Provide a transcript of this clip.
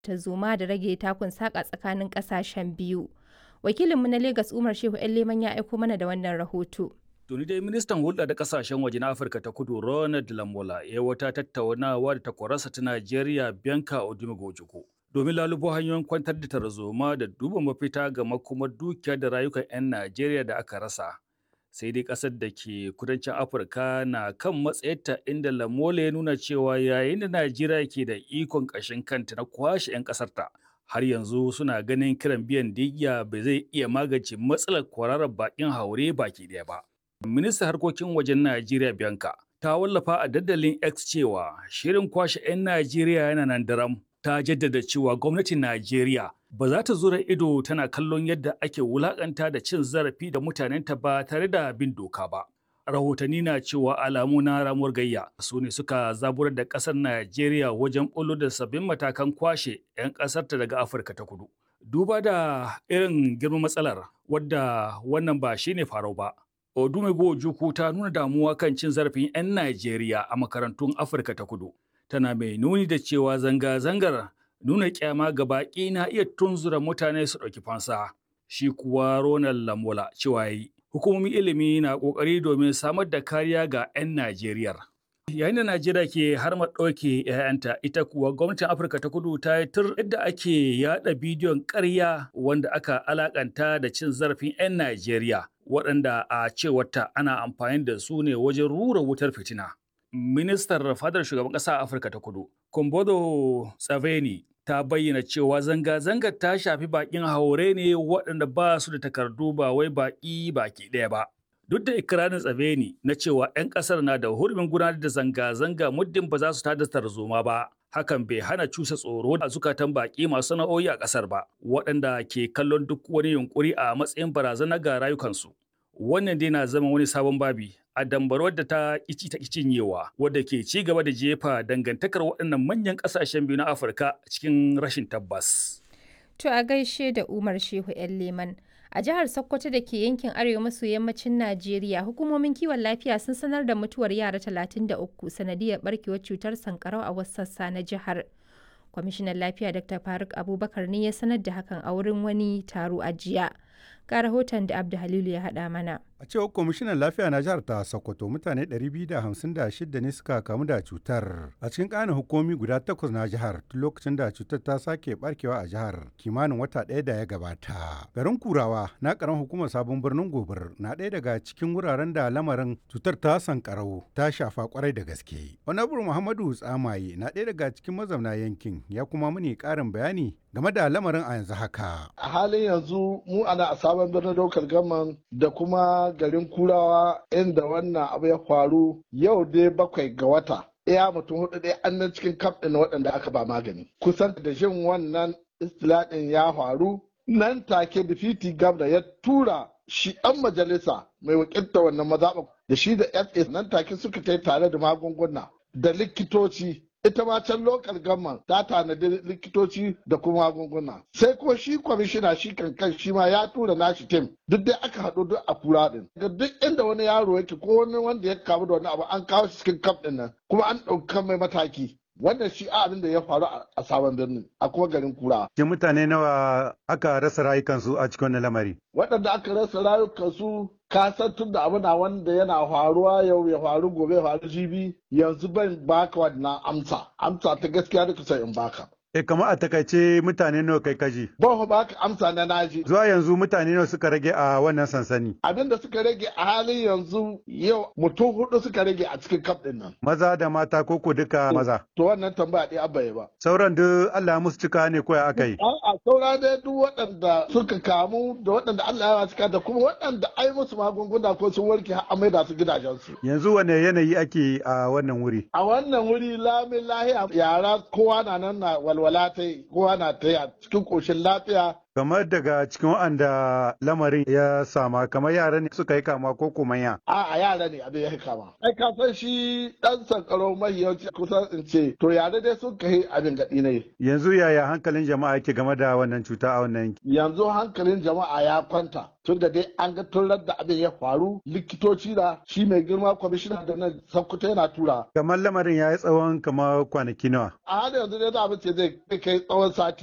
tarzoma da rage takun saƙa tsakanin ƙasashen biyu. Wakilinmu na Legas Umar Shehu Leman ya aiko mana da wannan rahoto. Tuni dai ministan hulɗa da ƙasashen waje na Afirka ta kudu Ronald Lamola ya wata tattaunawa da takwararsa ta Najeriya Bianca Odumegojiko. Domin lalubo hanyoyin kwantar da tarzoma da duba mafita ga makomar dukiya da rayukan 'yan Najeriya da aka rasa. Sai dai ƙasar da ke kudancin Afirka na kan matsayarta inda Lamola ya nuna cewa yayin da Najeriya ke da ikon ƙashin kanta na kwashe 'yan ƙasarta. har yanzu suna ganin kiran biyan digya ba zai iya magance matsalar kwararar bakin haure baki ɗaya ba. Ministan harkokin wajen Najeriya Bianca ta wallafa a dandalin X cewa shirin kwashe 'yan Najeriya yana nan daram. Ta jaddada cewa gwamnatin Najeriya ba za ta zura ido tana kallon yadda ake wulakanta da cin zarafi da mutanenta ba tare da bin doka ba. Rahotanni na cewa alamu na ramuwar gayya su ne suka zaburar da ƙasar Najeriya wajen ɓullo da sabbin matakan kwashe 'yan ƙasarta daga Afirka ta kudu. Duba da irin girman matsalar wadda wannan ba shine farau ba. Odumego Ojukwu ta nuna damuwa kan cin zarafin 'yan Najeriya a makarantun Afirka ta kudu. Tana mai nuni da cewa zanga-zangar nuna kyama ga baƙi na iya tunzura mutane su ɗauki fansa. Shi kuwa Ronald Lamola cewa yi, hukumomin ilimi na ƙoƙari domin samar da kariya ga 'yan Najeriya. Yayin da Najeriya ke har ɗauke 'ya'yanta, ita kuwa gwamnatin Afirka ta kudu ta yi tur yadda ake yaɗa bidiyon ƙarya wanda aka alakanta da cin zarafin 'yan Najeriya. waɗanda a cewarta ana amfani da su ne wajen rura wutar fitina. Ministar fadar shugaban ƙasa Afirka ta kudu, Kombodo Tsaveni, ta bayyana cewa zanga-zangar ta shafi baƙin haure ne waɗanda ba su da takardu ba wai baƙi baki ɗaya ba. Duk da ikirarin Tsaveni na cewa 'yan ƙasar na da hurumin gudanar da zanga-zanga muddin ba za su tada tarzoma ba. hakan bai hana cusa tsoro a zukatan baƙi masu sana'o'i a ƙasar ba waɗanda ke kallon duk wani yunkuri a matsayin barazana ga rayukansu wannan dai na zama wani sabon babi a dambarwar da ta kici ta cinyewa wadda ke ci gaba da jefa dangantakar waɗannan manyan ƙasashen biyu na afirka cikin rashin tabbas To a gaishe da Umar Shehu 'yan Leman. A jihar Sokoto da ke yankin arewa maso yammacin Najeriya, hukumomin kiwon lafiya sun sanar da mutuwar yara 33 sanadiyar barkewar cutar sankarau a wasu sassa na jihar. Kwamishinan lafiya Dr. Faruk Abubakar ne ya sanar da hakan a wurin wani taro a jiya. Ga rahoton da Abdu Halilu ya haɗa mana. A cewar kwamishinan lafiya na jihar ta Sokoto mutane 256 ne suka kamu da cutar a cikin ƙanin hukumi guda takwas na jihar tun lokacin da cutar ta sake barkewa a jihar kimanin wata ɗaya da ya gabata. Garin Kurawa na ƙaran hukumar sabon birnin Gobir na ɗaya daga cikin wuraren da lamarin cutar ta sankarau ta shafa kwarai da gaske. Honorable Muhammadu Tsamaye na ɗaya daga cikin mazauna yankin ya kuma muni ƙarin bayani game da lamarin a yanzu haka. A halin yanzu mu ana a sabon birnin daukar gaman da kuma garin kurawa inda wannan abu ya faru yau dai bakwai ga wata. Iya mutum hudu dai an nan cikin kaf ɗin waɗanda aka ba magani. Kusan da jin wannan istilaɗin ya faru nan take difiti gabda ya tura shi ɗan majalisa mai wakilta wannan mazaɓa da shi da FA nan take suka tai tare da magunguna da likitoci ita ma can lokal gamman ta tanadi likitoci da kuma magunguna sai ko shi kwamishina shi kankan shi ma ya tura nashi tim duk dai aka haɗu duk a kura din ga duk inda wani yaro yake ko wani wanda ya kamu da wani abu an kawo shi cikin kaf din nan kuma an ɗauka mai mataki wannan shi abin da ya faru a sabon birnin a kuma garin kura. Ke mutane nawa aka rasa rayukansu a cikin wannan lamari? Waɗanda aka rasa rayukansu ka san tun da abu na wanda yana faruwa yau ya faru gobe ya faru jibi yanzu ban baka wannan amsa amsa ta gaskiya da kusa in baka. E kama a takaice mutane nawa kai kaji? Ban ba ka amsa na naji. Zuwa yanzu mutane nawa suka rage a wannan sansani? Abin da suka rage a halin yanzu yau mutum hudu suka rage a cikin kaf din nan. Maza da mata ko ko duka maza? To wannan tambaya ɗaya abba ba. Sauran duk Allah musu cika ne ko ya aka yi? A'a saura dai duk waɗanda suka kamu da waɗanda Allah ya cika da kuma waɗanda ai musu magunguna ko sun warke har amai da su gidajensu. Yanzu wane yanayi ake a wannan wuri? A wannan wuri lamin lahiya yara kowa na nan na walwala ta yi kowa na ta yi a cikin ƙoshin lafiya Kamar daga cikin waɗanda lamarin ya sama kamar yara ne suka yi kama ko kuma ya. a a yara ne abin ya kama ai ka san shi dan sankaro mahiyanci kusan in ce to yare dai sun kai abin gaɗi ne Yanzu yaya hankalin jama'a yake game da wannan cuta a wannan yanki? yanzu hankalin jama'a ya kwanta tun da dai an ga tun da abin ya faru likitoci da shi mai girma kwamishina da nan sankuta yana tura Kamar lamarin ya yi tsawon kamar kwanaki nawa. a halin yanzu dai za mu ce zai kai tsawon sati